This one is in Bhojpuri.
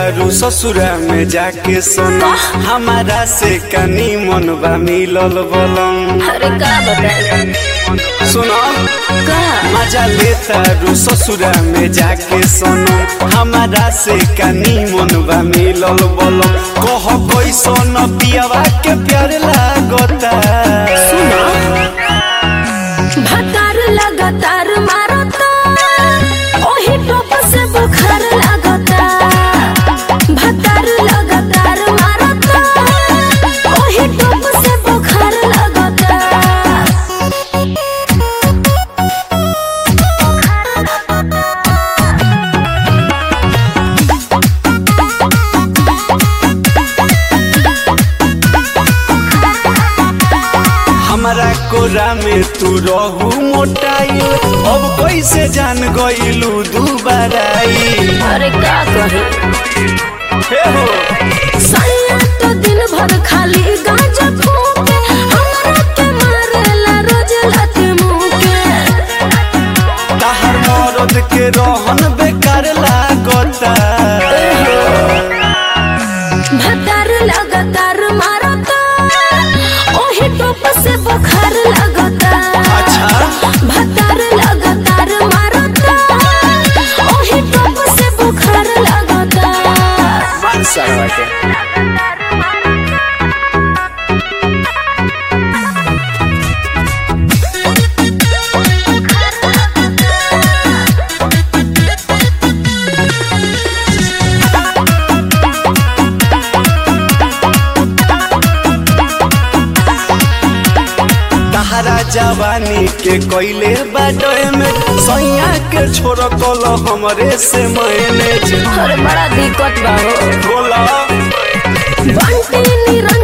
तारू ससुरा में जाके सोना हमारा से कनी मन बा मिलल बलम अरे का बताई सुनो का मजा ले तारू ससुरा में जाके सोना हमारा से कनी मन बा मिलल बलम कह कैसन पियावा के प्यार लागता सुनो भतार लगातार मारता ओही टोप से बुखार लगता भतार लगातार मारता ओही टोप से बुखार लगता हमारा कोरा में तू रहू मोटाइल अब कैसे जान गइलू दुबाराई अरे का कहे हे हो सैया तो दिन भर खाली गांजा फूके हमरा के मारेला रोज लाते मुंह के ताहर मरद के रहन बेकार लागता भतार लगातार मारता ओही टोप से बुखार लगता अच्छा भतार लगातार मारता ओही टोप से बुखार लगता मान सरवा के तहरा जवानी के कोइले बाडोए में सैया के छोड़ कल हमरे से मैनेज अरे बड़ा दिक्कत बा हो बोला बंटी निरा